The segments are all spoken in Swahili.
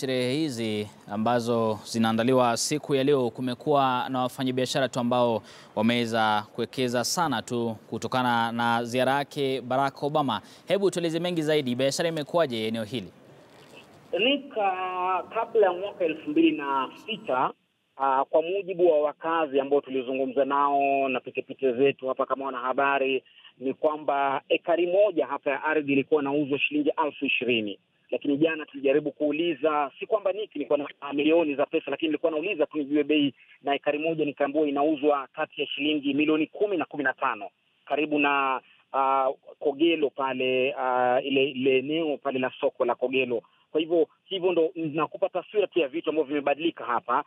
sherehe hizi ambazo zinaandaliwa siku ya leo, kumekuwa na wafanyabiashara tu ambao wameweza kuwekeza sana tu kutokana na ziara yake Barack Obama. Hebu tueleze mengi zaidi, biashara imekuwaje eneo hili? Nika kabla ya mwaka elfu mbili na sita uh, kwa mujibu wa wakazi ambao tulizungumza nao na pitepite zetu hapa kama wanahabari, ni kwamba ekari moja hapa ya ardhi ilikuwa inauzwa shilingi elfu ishirini lakini jana tulijaribu kuuliza, si kwamba niki nilikuwa na milioni za pesa, lakini nilikuwa nauliza tu nijue bei, na ekari moja nikaambiwa inauzwa kati ya shilingi milioni kumi na kumi na tano karibu na uh, Kogelo pale uh, ile ile eneo pale la soko la Kogelo. Kwa hivyo hivyo ndo nakupa taswira tu ya vitu ambavyo vimebadilika hapa,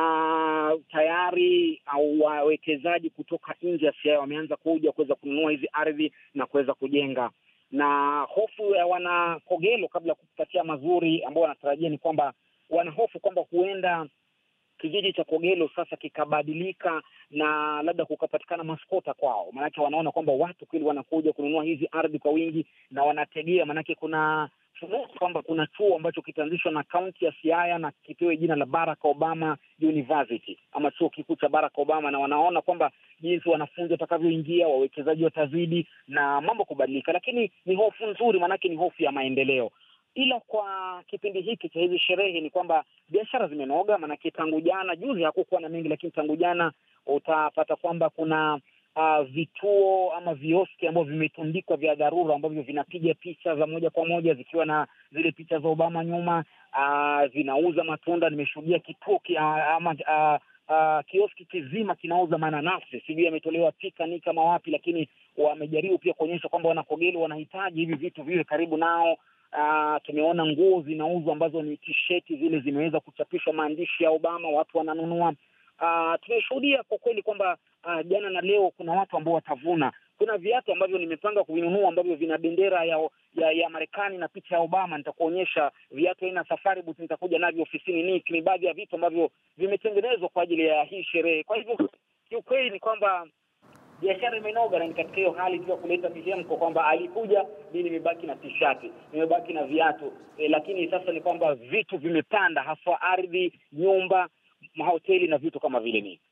na tayari au wawekezaji kutoka nje ya Siaya wameanza kuja kuweza kununua hizi ardhi na kuweza kujenga na hofu ya wana Kogelo kabla ya kupatia mazuri ambao wanatarajia ni kwamba wana hofu kwamba huenda kijiji cha Kogelo sasa kikabadilika na labda kukapatikana maskota kwao, maanake wanaona kwamba watu kweli wanakuja kununua hizi ardhi kwa wingi na wanategea, maanake kuna kwamba kuna chuo ambacho kitaanzishwa na kaunti ya Siaya na kipewe jina la Barack Obama University ama chuo kikuu cha Barack Obama, na wanaona kwamba jinsi wanafunzi watakavyoingia, wawekezaji watazidi na mambo kubadilika, lakini ni hofu nzuri, maanake ni hofu ya maendeleo. Ila kwa kipindi hiki cha hizi sherehe ni kwamba biashara zimenoga, maanake tangu jana, juzi hakukuwa na mengi, lakini tangu jana utapata kwamba kuna Uh, vituo ama vioski ambavyo vimetundikwa vya dharura ambavyo vinapiga picha za moja kwa moja zikiwa na zile picha za Obama nyuma. Uh, vinauza matunda. Nimeshuhudia kituo ki, uh, ama uh, uh, kioski kizima kinauza mananasi, sijui yametolewa pikani kama wapi, lakini wamejaribu pia kuonyesha kwamba wanakogelo wanahitaji hivi vitu viwe karibu nao. Uh, tumeona nguo zinauzwa ambazo ni tisheti zile zimeweza kuchapishwa maandishi ya Obama, watu wananunua. Uh, tumeshuhudia kwa kweli kwamba uh, jana na leo kuna watu ambao watavuna. Kuna viatu ambavyo nimepanga kuvinunua ambavyo vina bendera ya ya, ya Marekani na picha ya Obama. Nitakuonyesha viatu aina safari boots, nitakuja navyo ofisini. Ni ni baadhi ya vitu ambavyo vimetengenezwa kwa ajili ya hii sherehe. Kwa hivyo kiukweli ni kwamba biashara imenoga, na ni katika hiyo hali tu ya kuleta mihemko kwamba alikuja, mi nimebaki na tishati, nimebaki na viatu e, lakini sasa ni kwamba vitu vimepanda, haswa ardhi, nyumba mahoteli na vitu kama vile ni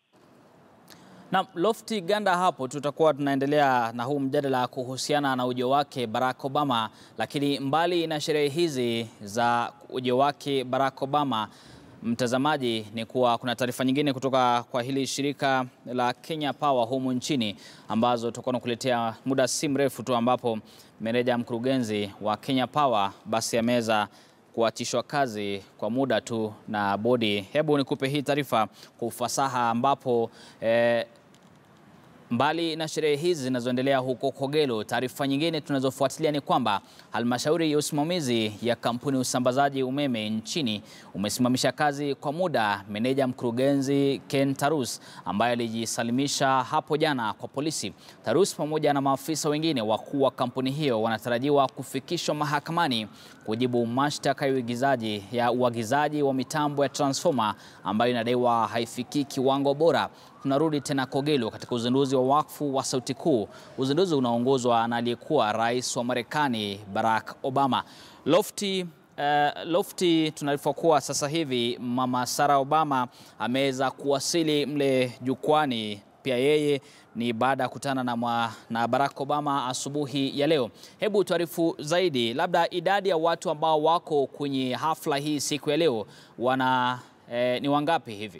na Lofty Ganda. Hapo tutakuwa tunaendelea na huu mjadala kuhusiana na ujio wake Barack Obama, lakini mbali na sherehe hizi za ujio wake Barack Obama, mtazamaji, ni kuwa kuna taarifa nyingine kutoka kwa hili shirika la Kenya Power humu nchini ambazo tutakuwa tunakuletea muda si mrefu tu, ambapo meneja mkurugenzi wa Kenya Power basi ameweza kuachishwa kazi kwa muda tu na bodi. Hebu nikupe hii taarifa kwa ufasaha, ambapo eh, mbali na sherehe hizi zinazoendelea huko Kogelo, taarifa nyingine tunazofuatilia ni kwamba halmashauri ya usimamizi ya kampuni ya usambazaji umeme nchini umesimamisha kazi kwa muda meneja mkurugenzi Ken Tarus ambaye alijisalimisha hapo jana kwa polisi. Tarus pamoja na maafisa wengine wakuu wa kampuni hiyo wanatarajiwa kufikishwa mahakamani kujibu mashtaka ya uigizaji ya uagizaji wa mitambo ya transformer ambayo inadaiwa haifikii kiwango bora. Tunarudi tena Kogelo katika uzinduzi wa wakfu wa Sauti Kuu, uzinduzi unaoongozwa na aliyekuwa rais wa Marekani Barack Obama. Lofty Uh, Lofty, tunaarifa kuwa sasa hivi Mama Sarah Obama ameweza kuwasili mle jukwani. Pia yeye ni baada ya kutana na, na Barack Obama asubuhi ya leo. Hebu tuarifu zaidi, labda idadi ya watu ambao wako kwenye hafla hii siku ya leo wana eh, ni wangapi hivi?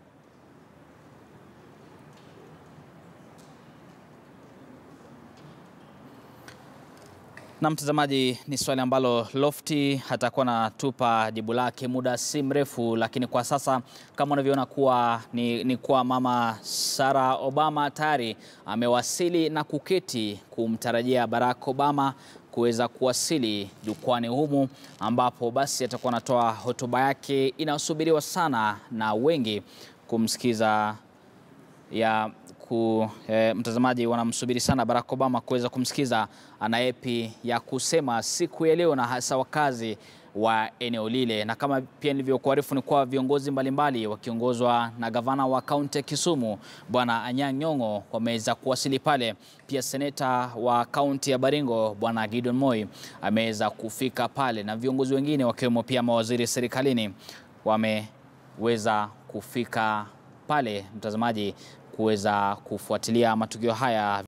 Na mtazamaji, ni swali ambalo Lofty atakuwa anatupa jibu lake muda si mrefu, lakini kwa sasa kama unavyoona kuwa ni, ni kuwa Mama Sarah Obama tayari amewasili na kuketi kumtarajia Barack Obama kuweza kuwasili jukwani humu, ambapo basi atakuwa anatoa hotuba yake inayosubiriwa sana na wengi kumsikiza ya ku, e, mtazamaji wanamsubiri sana Barack Obama kuweza kumsikiza ana yepi ya kusema siku ya leo, na hasa wakazi wa eneo lile. Na kama pia nilivyokuarifu ni kuwa viongozi mbalimbali wakiongozwa na gavana wa kaunti ya Kisumu Bwana Anyang' Nyong'o wameweza kuwasili pale. Pia seneta wa kaunti ya Baringo Bwana Gideon Moi ameweza kufika pale na viongozi wengine wakiwemo pia mawaziri serikalini wameweza kufika pale, mtazamaji, kuweza kufuatilia matukio haya.